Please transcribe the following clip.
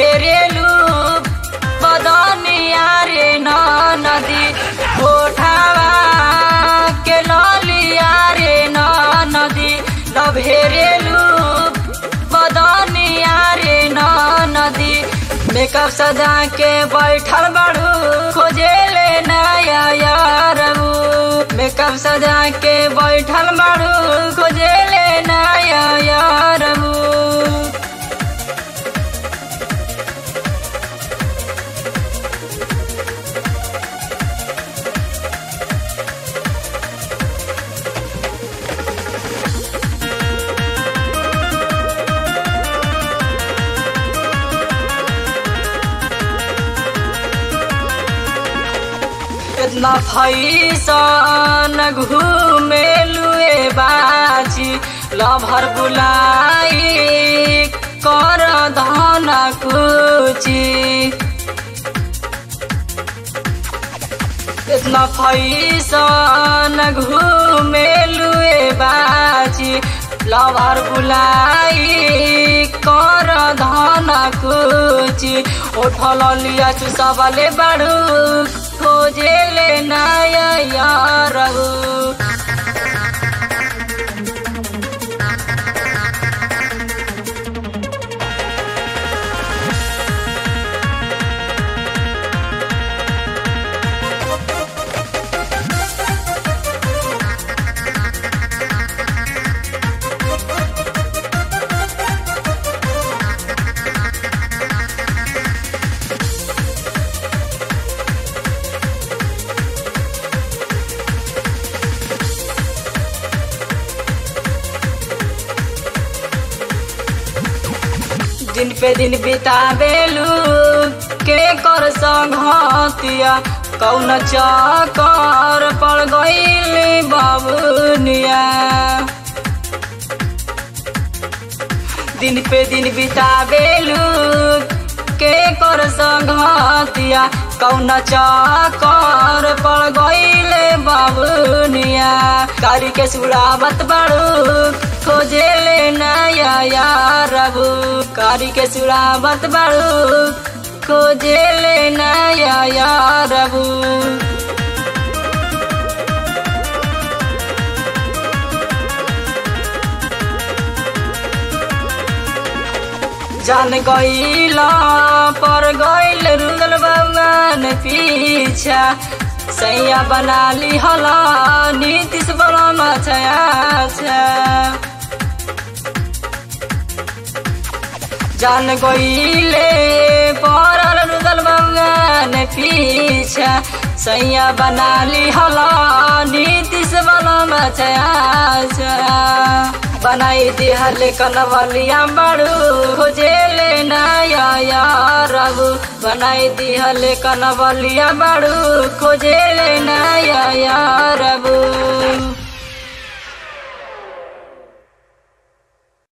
लभेरेलु बदनिया रे न नदी कोठावा के ललिया रे न नदी लभेरेलु बदनिया रे न नदी मेकअप सजा के बैठल बड़ू खोजेले नया यारबू मेकअप सजा के बैठल बड़ू खोजेले नया यारबू कितना फैसन घूमेलुए बाजी लभर बुलाई कर धन कुची कितना फैसन घूमेलुए बाजी लभर बुलाई कर धन कुची उठल लिया चुसबले बड़ू खोजेले नया यारबू दिन पे दिन बितावेलू के कर संघतिया कौन चकर पड़ गईली बाबुनिया दिन पे दिन बितावेलू के कर संघतिया कौन चकर पड़ गईले बाबुनिया कारी के सुरावत बड़ू खोजेले नया यारबू कारी के सुरावत बड़ू खोजेले नया यारबू जान गईला पर गईल रुदल बगान पीछा सैया बना ली हला नीतीश बड़ा छया जान गईले परल रुदल बगान पीछा सैया बना ली हला नीतीश बड़ा छया बनाई दिहले कनवलिया बड़ू खोजेले नया यारबू बनाई दिहले कनवलिया बड़ू खोजेले